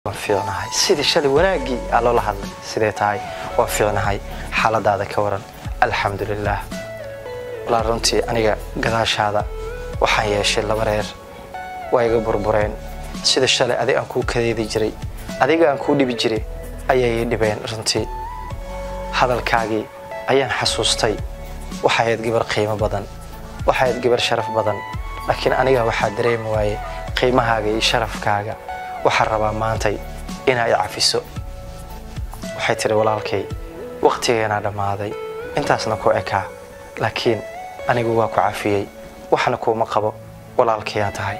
waan fiicnahay sidii shalay wanaaggii aa loola hadlay sidee tahay waan fiicnahay xaaladaada ka waran alxamdulilaah walaa runtii aniga gadaashaada waxaan yeeshay laba reer waa iga burbureen sida shalay adig aan kuu kadeedi jiray adiga aan kuu dhibi jiray ayay ii dhibeen runtii hadalkaagii ayaan xasuustay waxayd gabar qiimo badan waxayd gabar sharaf badan laakiin aniga waxaa dareemi waaye qiimahaaga iyo sharafkaaga waxaan rabaa maantay inaa i cafiso waxay tidhi walaalkay wakhtigeenaa dhammaaday intaasna ku ekaa laakiin anigu waa ku cafiyey waxna kuuma qabo walaalkayaa tahay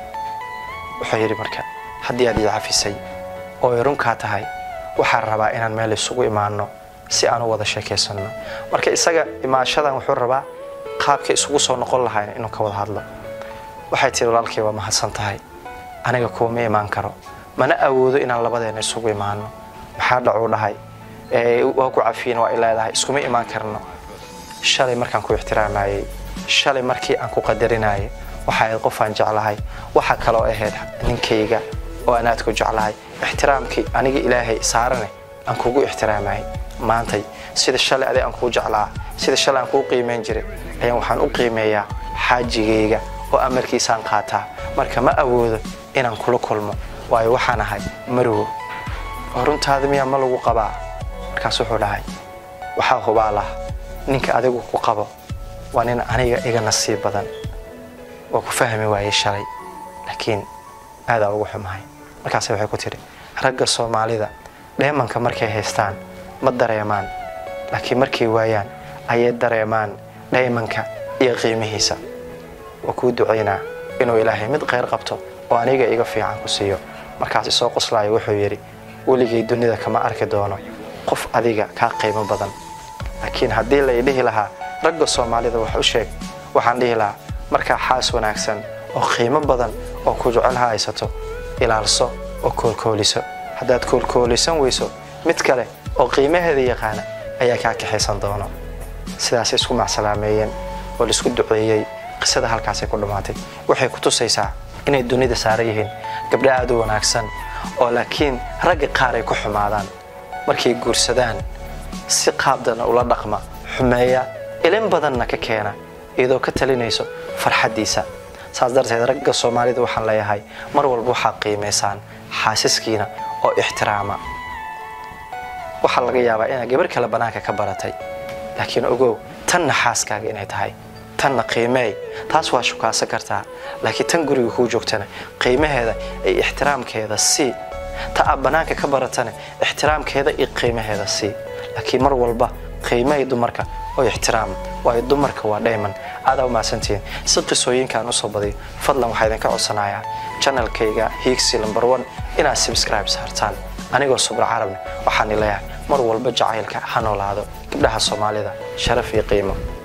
wuxuu yidhi marka haddii aad ii cafisay oo ay runkaa tahay waxaan rabaa inaan meel isugu imaanno si aan u wada sheekaysanno marka isaga imaashadan wuxuu rabaa qaabka isugu soo noqon lahayn inuu ka wada hadlo waxay tihi walaalkay waa mahadsan tahay aniga kuuma imaan karo mana awoodo inaan labadeena isugu imaano maxaa dhacuu dhahay waa ku cafiyin waa i leedahay iskuma imaan karno shalay markaan ku ixtiraamayey shalay markii aan ku qadarinayay waxa ayd qofaan jeclahay waxa kaloo ahayd ninkayga oo aan aad ku jeclahay ixtiraamkii aniga ilaahay saarane aan kugu ixtiraamayay maantay sida shalay adig aan kuu jeclaa sida shalay aan kuu qiimayn jiray ayaan waxaan u qiimeeyaa xaajigayga oo amarkiisaan qaataa marka ma awoodo inaan kula kulmo waayo waxaan ahay marwo oo runtaada miyaa ma lagu qabaa markaas wuxuu dhahay waxaa hubaalah ninka adigu ku qabo waa nin aniga iga nasiib badan waa ku fahmi waayey shalay laakiin aadaa ugu xumahay markaase waxay ku tidhi ragga soomaalida dheemanka markay haystaan ma dareemaan laakiin markay waayaan ayay dareemaan dheemanka iyo qiimihiisa waa kuu ducaynaa inuu ilaahay mid kheyr qabto oo aniga iga fiican ku siiyo markaas isoo qoslaayo wuxuu yidhi weligay dunida kama arki doono qof adiga kaa qiimo badan laakiin haddii lay dhihi lahaa ragga soomaalida wax u sheeg waxaan dhihi lahaa markaa xaas wanaagsan oo qiimo badan oo ku jecelha haysato ilaalso oo koolkooliso haddaad koolkoolisan weyso mid kale oo qiimaheeda yaqaana ayaa kaa kaxaysan doono sidaasay isku macsalaameeyeen oo laisku duceeyey qisada halkaasay ku dhammaatay waxay ku tusaysaa inay dunida saaran yihiin gabdho aad u wanaagsan oo laakiin ragga qaar ay ku xumaadaan markay guursadaan si qaabdana ula dhaqma xumeeya ilin badanna ka keena iyadoo ka talinayso farxaddiisa saas darteed ragga soomaalida waxaan leeyahay mar walba waxaad qiimaysaan xaasiskiina oo ixtiraama waxaa laga yaabaa inaad gabar kale bannaanka ka baratay laakiin ogow tanna xaaskaaga inay tahay tanna qiimeey taas waa shukaasan kartaa laakiin tan guriga kuu joogtana qiimaheeda iyo ixtiraamkeeda sii ta aad bannaanka ka baratana ixtiraamkeeda iyo qiimaheeda sii laakiin mar walba qiimeey dumarka oo ixtiraam waayo dumarka waa dhayman aadaa u mahadsantihiin si qisooyinkaan usoo badiyo fadlan waxaa idinka codsanayaa janalkayga hiigsi lambar one inaad subscribe saartaan anigoo subra carabne waxaan ileeyahay mar walba jacaylka ha noolaado gabdhaha soomaalida sharaf iyo qiimo